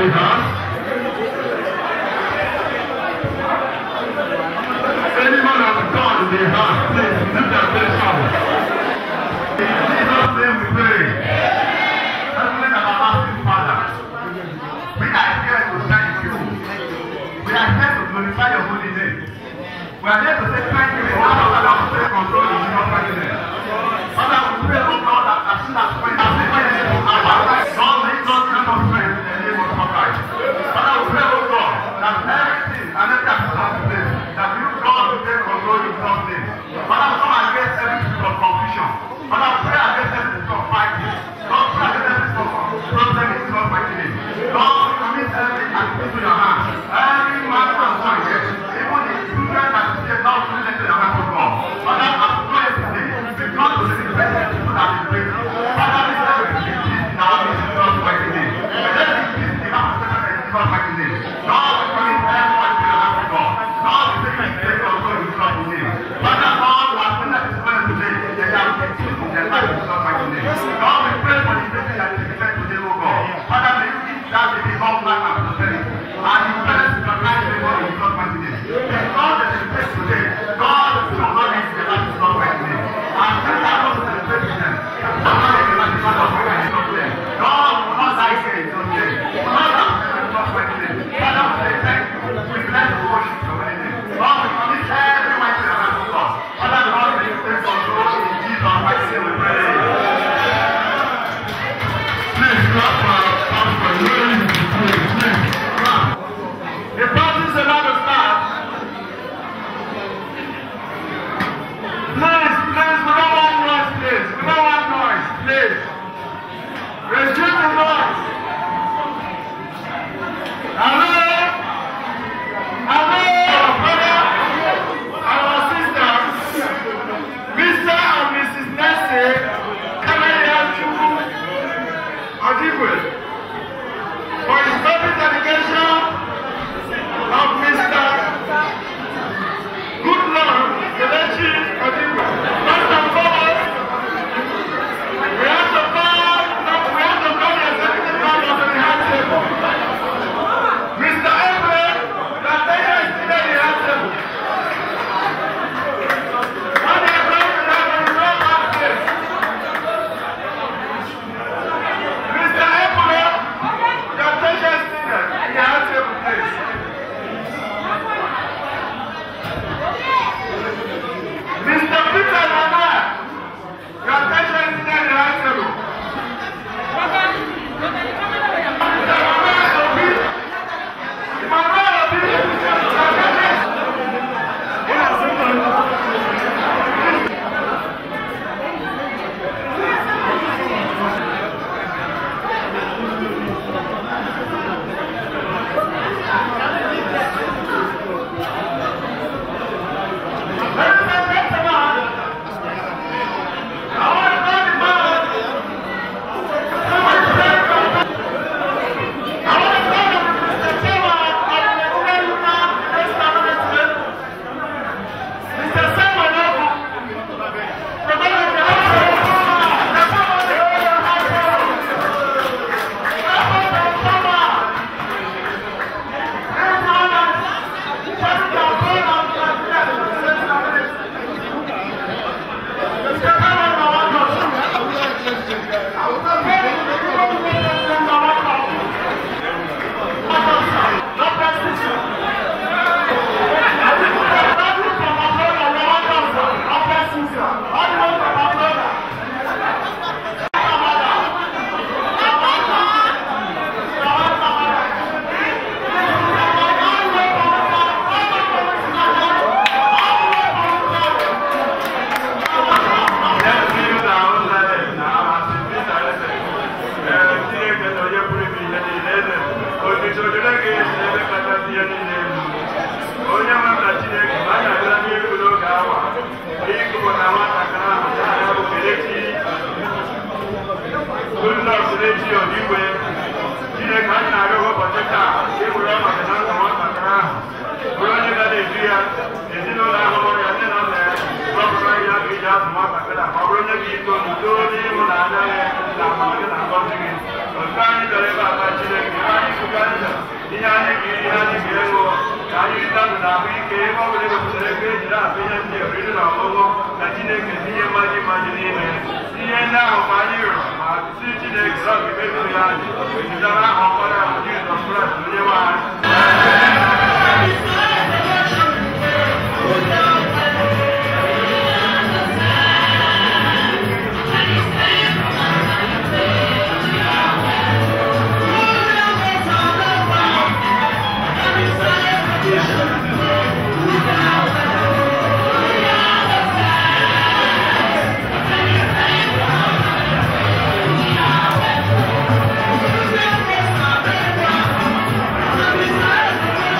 the house. Anyone of God in the house, please lift your face up. In Jesus' name we pray. Heavenly and everlasting Father, we are here to thank you. We are here to glorify your holy name. We are here to say thank you for all that you have taken control in your mighty name. Father, we pray, oh God, that as soon as we have the mighty name of our life, God may God grant us strength in the name of Christ. Father, we pray, oh God, that everything and every action of the place, that you, God, will take control in God's name. Father, we come against every spirit of confusion. Father, we pray against every spirit of fighting. God, pray against every spirit of problem in God's mighty name. God, we commit every activity to your hands. Every man and woman here, even the children that is here, now, to the hands of God. Father, I pray today, because of the present people that is praying. Father, we pray with the peace in our midst in God's mighty name. Let the peace in our midst in God's mighty name. God, we commit everyone to your hands of God. God, we take you take control in God's name. Father, all who have been at this point today, they have been peace in their life in God's mighty name. God, we pray for the blessing that is given today, O God. Father, may you give that to be long life and prosperity. And you bless your life before in God's mighty name. Because there is a place today, God will not leave the life in God's mighty name. And since I go to the president, God will not leave the life in God's mighty name. God will not die here in God's name. God will not leave in God's mighty name. Father, we say thank you. We bless and worship your holy name. God, we commit every mighty name of God. Father, God, may you take control in Jesus' mighty name we pray. Please clap for our pastor. Really, please, please, clap. The party is about to start. Please, please, we don't want noise, please. We don't want noise, please. Resume the noise. Hello? Hello? Our brother, our sister, Mr. and Mrs. Nancy, Kamaya Chukwu Odigwe, for his public dedication of Mr. Good Lord, Kelechi Odigwe. First and foremost, we have to call, we have to call the executive member of the high table. Mr. Ebre, the attention is still in the high table. When they come to that, we will not have this. Mr. Ebre, the attention is still in the high table, please. Mr. Peter Nana, your attention is there in the high table. Mr. Emmanuel Obi, Emmanuel Obi, your attention Ladies and gentlemen, I want to call the man who is very I want to call the chairman of the Nigerian Human Rights Commission, Mr. Simon Ogu. The man of the house, the man of the house, the man of the house. Chineke anyị na-arịọ ụbọchị taa ịwere ọnọdụ na ndụ nwatakịrị ahụ bụrụ onye ga-eju ya ezinụlọ ahụ mụrụ ya nne na nna ya rọpụrụ ya ga eji azụ nwatakịrị a ma ọ bụrụ onye ga-ito n'udo n'ịhụnanya ya na amamihe na ngọzi gị otu anyị bịara ebe a na Chineke ebe anyị kwuga ndị na ahụike ebe ọ bụla ewepụtara ego ejiri akpa ihe ndị oriri na ọṅụṅụ ka chineke tinye mmaji mmaji n'ime ihe ndị ahụ ma anyị rịọrọ ma si chineke rọ ga emezuru ya anyị ejidara aha ọkpara ahụ jizọs kraịst onye nwe anyị Thank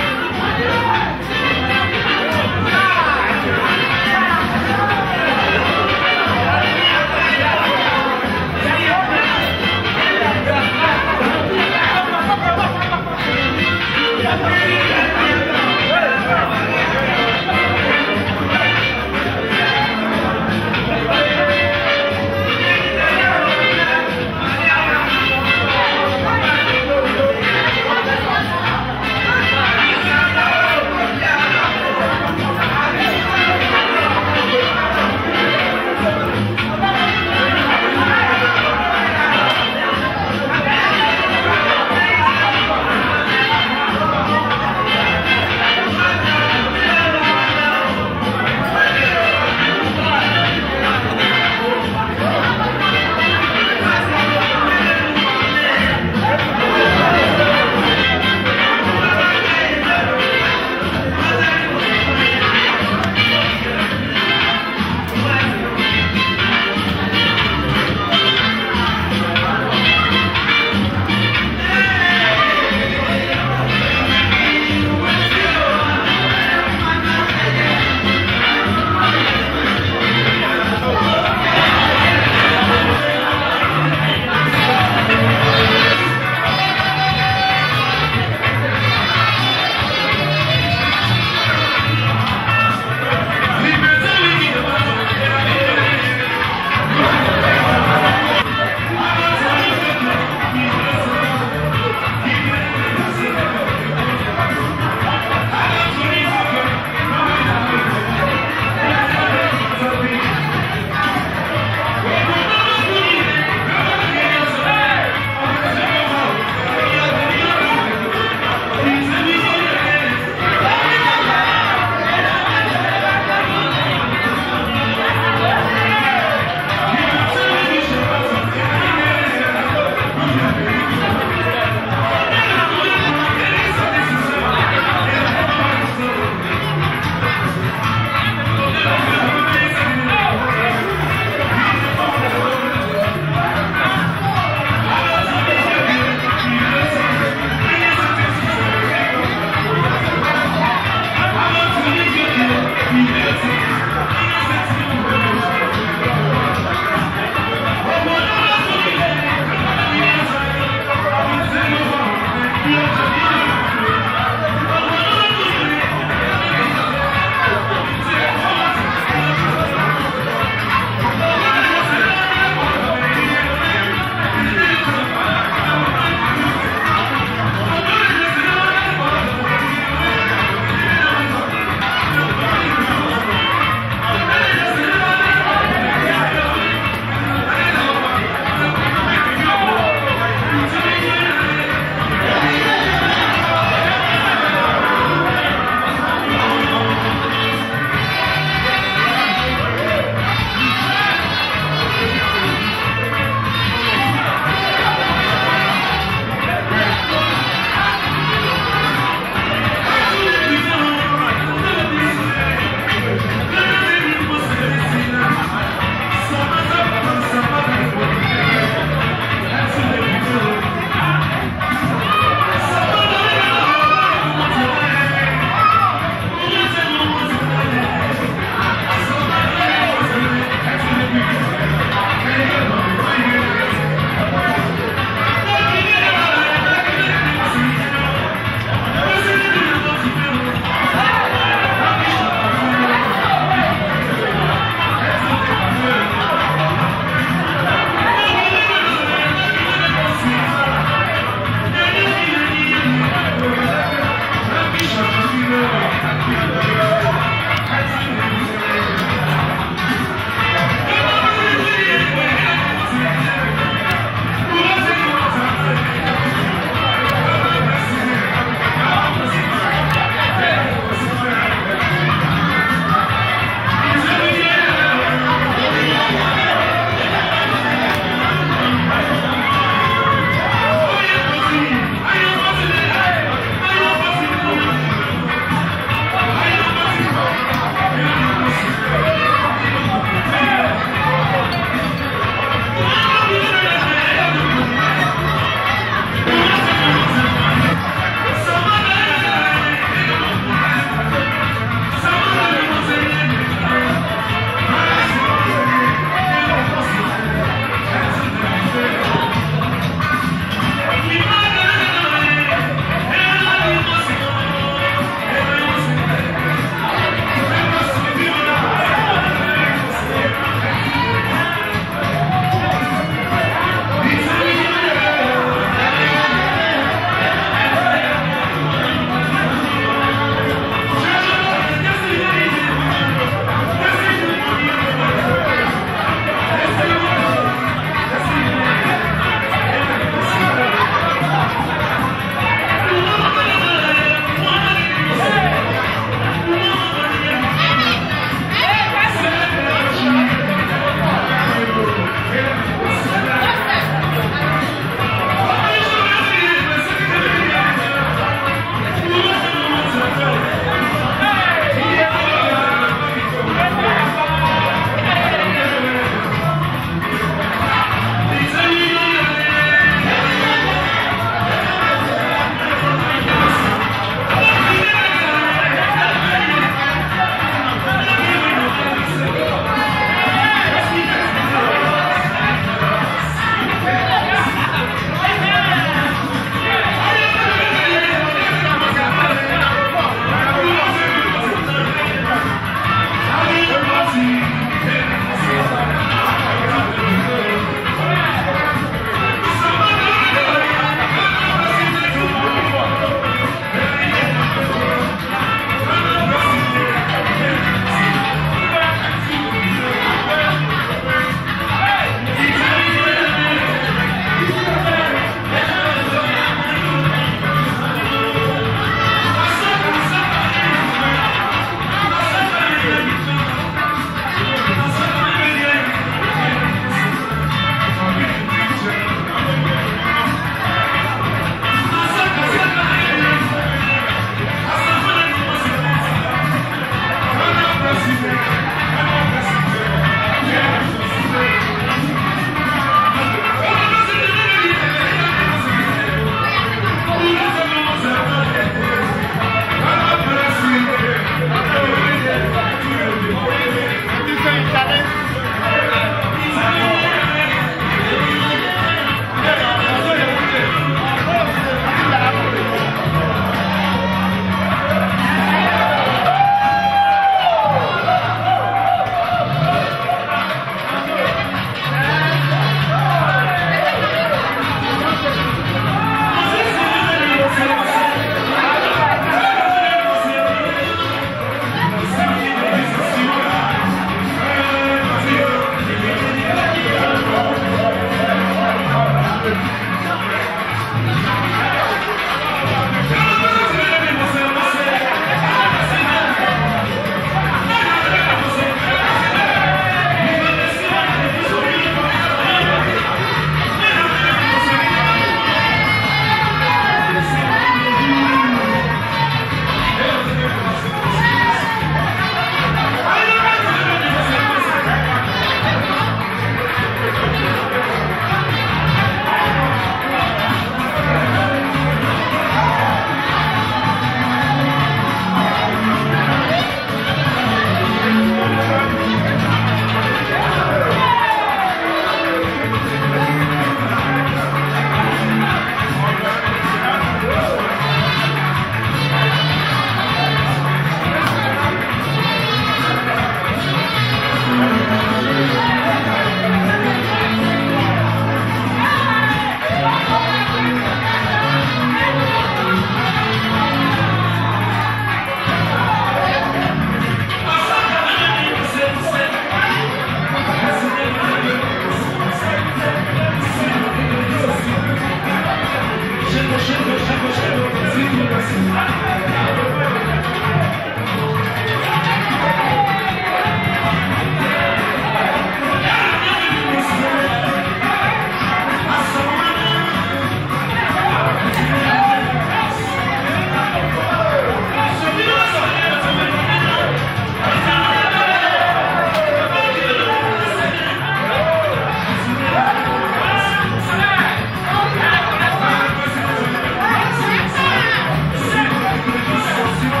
Thank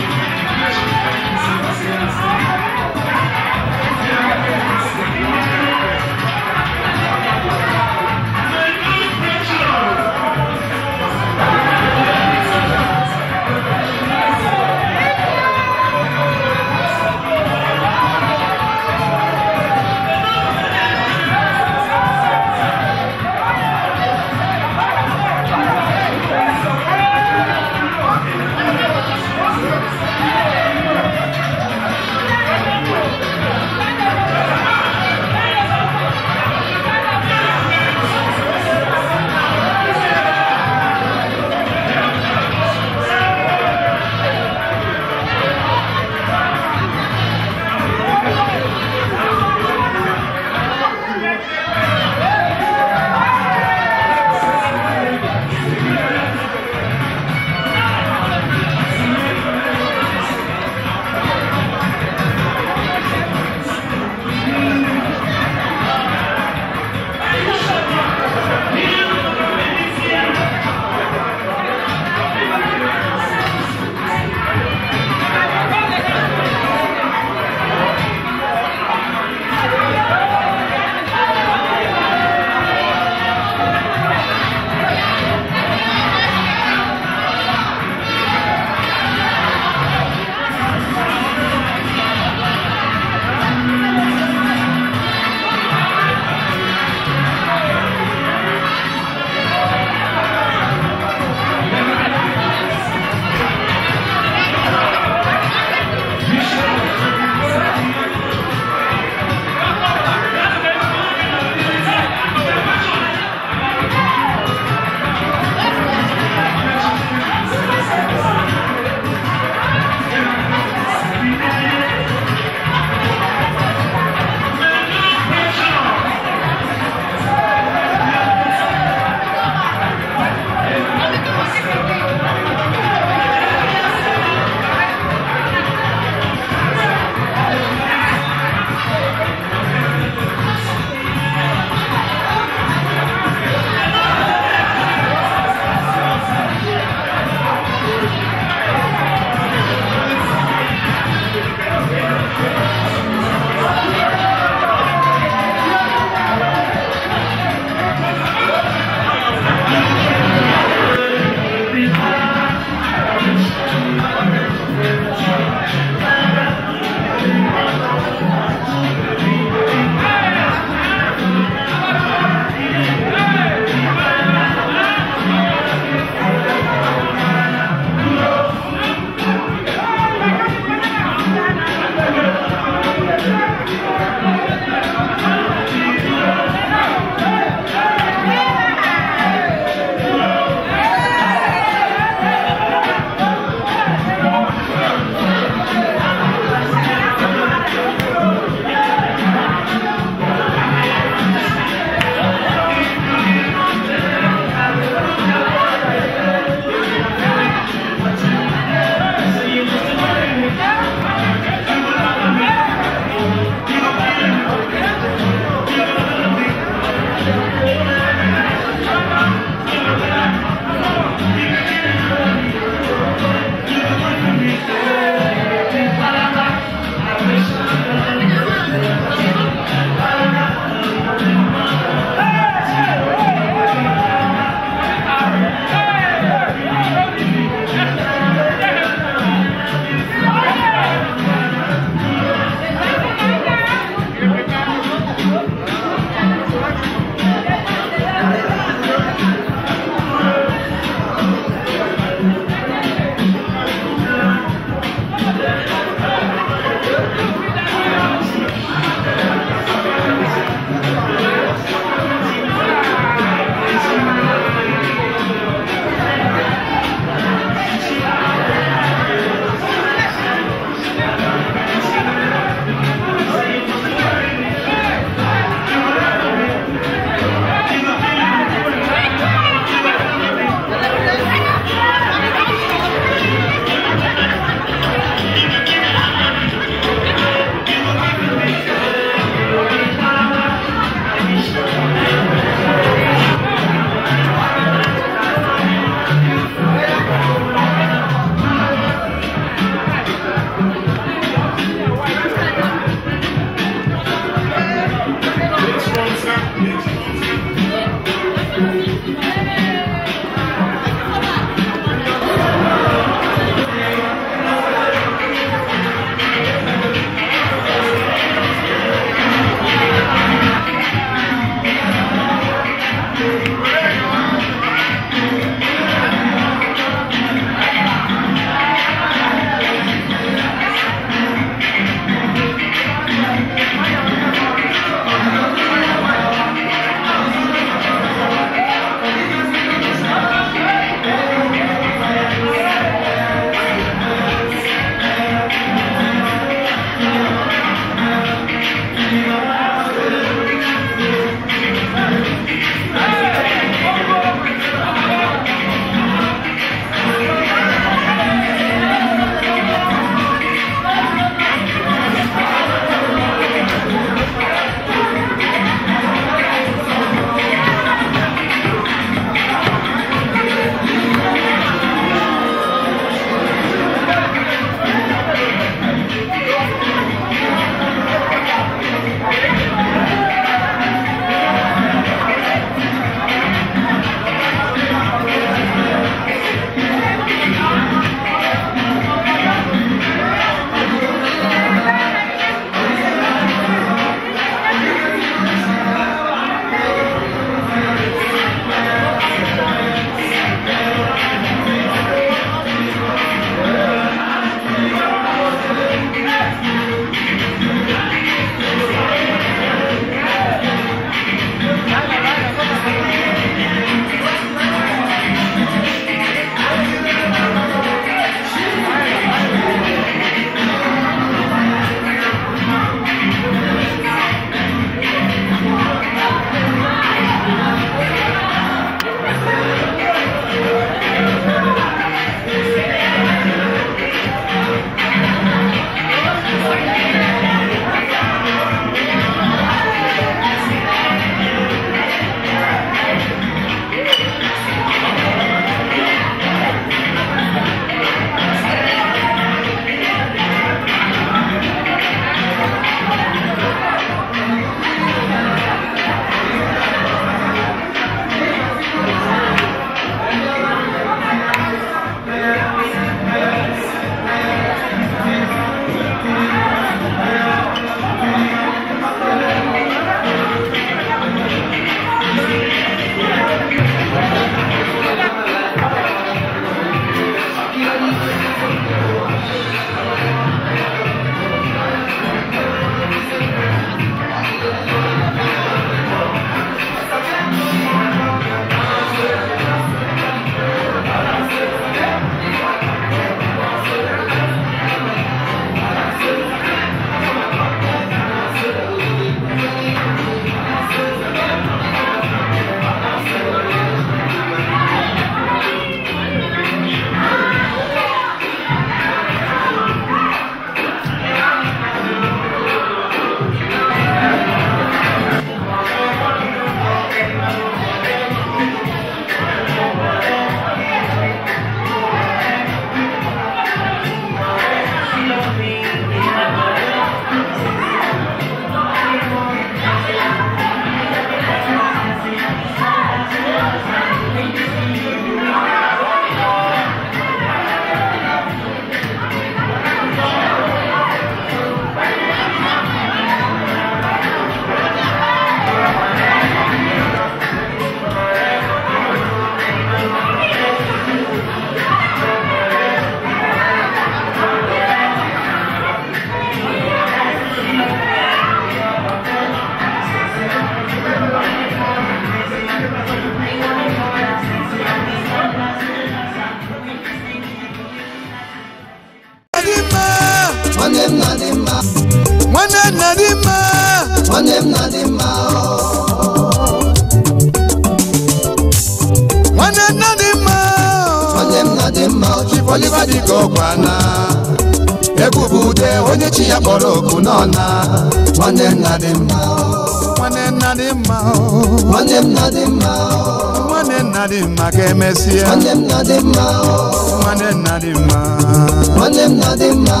Oliver dịka ọkwana egwu bụ ude onye chi ya kpọrọ oku n'ọna nwanne nna dị mma nwanne nna dị mma nwanne m na dị mma nwanne nna dị mma ka emesịa nwanne m na dị mma nwanne nna dị mma nwanne m na dị mma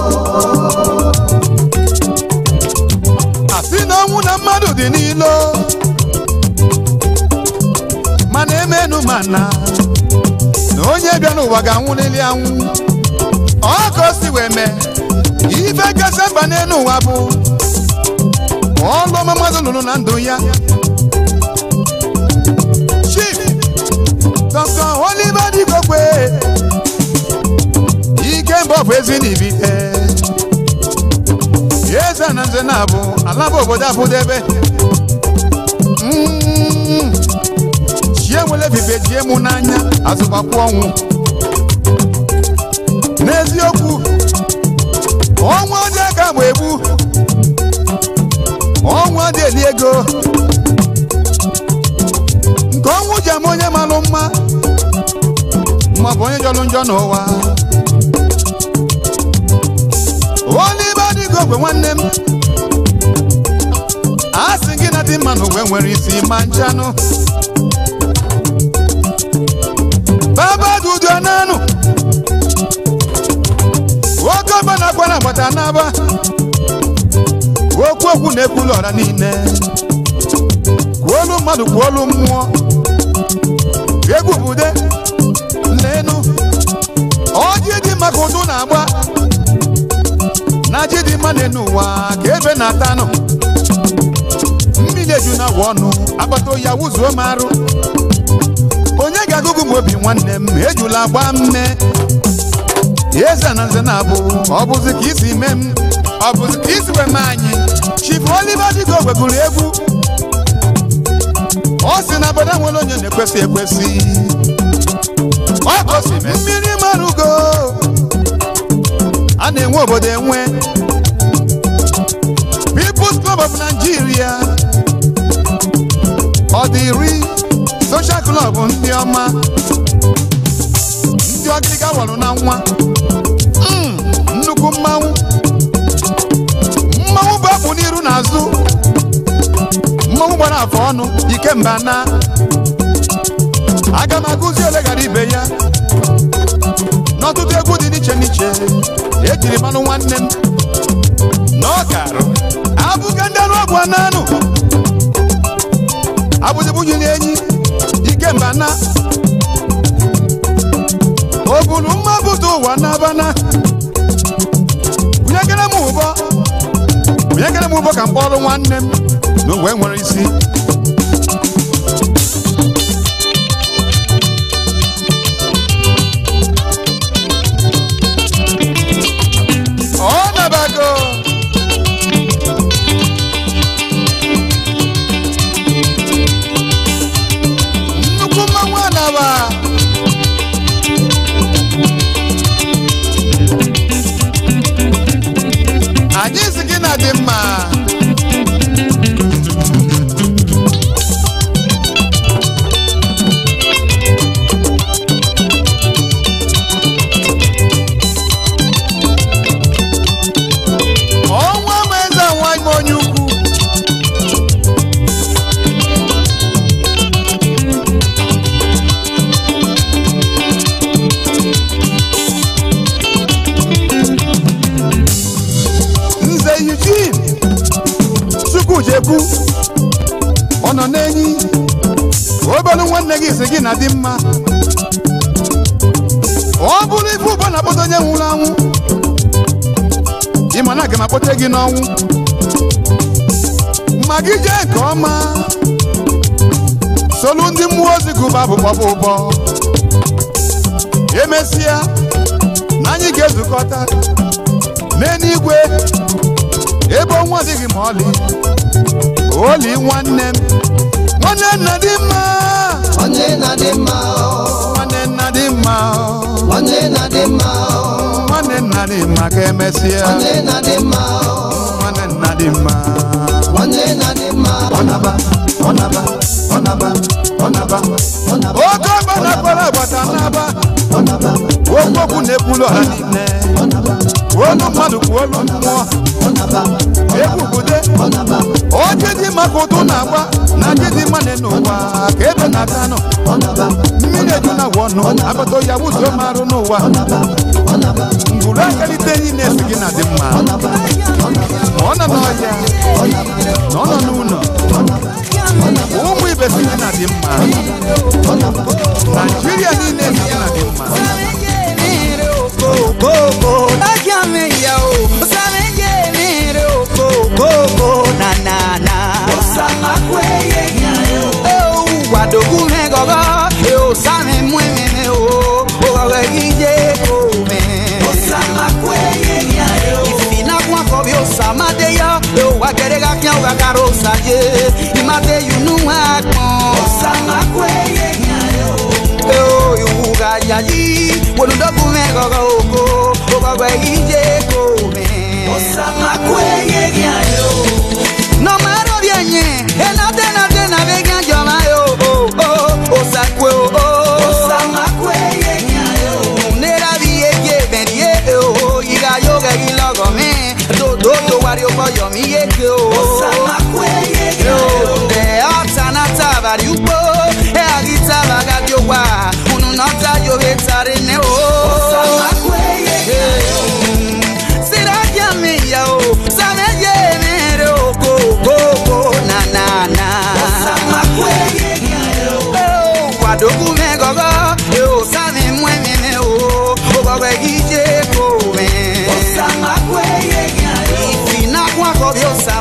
asị na ọnwụ na mmadụ dị n'ilo mana emenu mana na onye bịa n'ụwa ga-anwụlili anwụ ọ ka o si wee mee ife kasị mkpa n'elu ụwa bụ ọlụ ọma mmadụ lụrụ na ndụ ya chief dr oliver digokwe ike mba ọ bụ ezi n'ibite eze na nze na-abụ ala bụ obodo abụdebe Mm. chie nwere ebibe jie mụ n'anya azụbakwu ọnwụ n'eziokwu ọnwụ ọdị aka bụ egbu ọnwụ ọdị eli ego nke ọnwụ ji ama onye malụ mma maọbụ onye jọrọ njọ n'ụwa Oliver Digogwe nwanne m a sị gị na dị mma n'ụwa nwere isi ma nchanụ baba dudu ananụ nwoke ọba na-akwa na agbata n'aba okwu okwu na-ekwulu ọra niile kwuolu mmadụ kwuolu mmụọ egwu bude lenu ọjị dị maka ụdụ na-agba na ji dị mma n'enu ụwa ka ebe na-atanụ mmiri eju na agwa ọnụ akpata oyi awụzuo m arụ onye ga-agụgụ m obi nwanne m ejula gba mme eze na nze na-abụ ọ bụzi ka isi mee m ọ bụzi ka isi wee mee anyị chief Oliver Digogwe gụrụ egwu ọ sị na obodo nwere onye na-ekwesị ekwesị ọ gosi mmiri marugo a na-enwe obodo enwe People's Club of Nigeria ọ dị iri Social Club ndị ọma ndị ọgịga wọrụ na nwa Mm, nnukwu mmanwụ mmanwụ bụ akpụ n'iru na azụ mmanwụ gbara afọ ọnụ ikemba na aga m agụzi ole gara ibe ya n'ọtụtụ egwu dị n'iche n'iche ejiri mmanụ nwanne m na ọ garụ abụga ndị anụ ọgwụ ananụ abụzibunyili enyi ikemba na o buru mma bụta ụwa n'abana bunyegere m ụbọ bunyegere m ụbọ ka m kpọrọ nwanne m na uwe nwere isi ọ nabago nnukwu mmanwụ anaba anyị si gị na dị mma ọnwa ma eze nwanyị m onye ukwu nze Eugene Chukwujekwu ọ nọ n'enyi obelu nwanne gị si gị na dị mma ọ bụrụ ife ụbọ na-akpọta onye nwụrụ anwụ ịma na aga m akpọta gị n'ọnwụ ma gị jee nke ọma solu ndị mmụọ ozi gụba bụ kpọbụ ụbọ emesịa na anyị ga-ezukọta n'eluigwe ebe ọnwa adịghị ma ọlị oli nwanne m nwanne nna dị mma nwanne na dị mma nwanne nna dị mma nwanne na dị mma nwanne nna dị mma ka emesịa nwanne na dị mma nwanne nna dị mma nwanne na dị mma ọnaba ọnaba ọnaba ọnaba ọnaba oke ọgba na-akpara agbata n'aba ọnaba okwu okwu na-ekwulu ọha niile olu mmadụ kwuo olu mmụọ egwu bude oche dị maka ụtụ na-agba na ji dị mma n'ụwa ka ebe na-aka nọ mmiri eju na agwa ọnụ akpata ya wuzuo marụ n'ụwa ngwuru akalite enyi na-esi gị na dị mma ma ọ nọ n'ọhịa na ọ nọ n'ụlọ ụmụ ibe si gị na dị mma naijiria niile si gị na dị mma Koko, lájàmé ìyá o, ó sáré yé mi rè o, koko, na na na. Ó sàmà kó eye yá o. Ó wàdókù mi gọ́gọ́, ẹ ò sáré mú mi mi o, ó gọ́gọ́ yìí yé kó mi. Ó sàmà kó eye yá o. Ìfìnà kún àkọ́bí ó sàmà dé yá, ẹ ò wá gẹ̀rẹ́ ká kí ẹ ò ká káró sàjé, ìmàdé yunú wá pọ̀n. Ó sàmà kó eye yá o o iwuga yayi woludogu me gogo oko ogogo ije ko me osamaku eyegi ayo no maro bienye enate nate na vega joma yo o o osakwe o o osamaku eyegi ayo nera biye berie o iga yoga gilogo me do do do wari o boyo mi yeke o osamaku eyegi ayo de atana tabari upo e agita bagadi owa unu nọta yo hetare ne o siraja mi ya o sameje mere o ko ko ko na na na wadogu me gogo e o sami mwe mi me o o gogo gije ko me ifina kwa ko bi o sa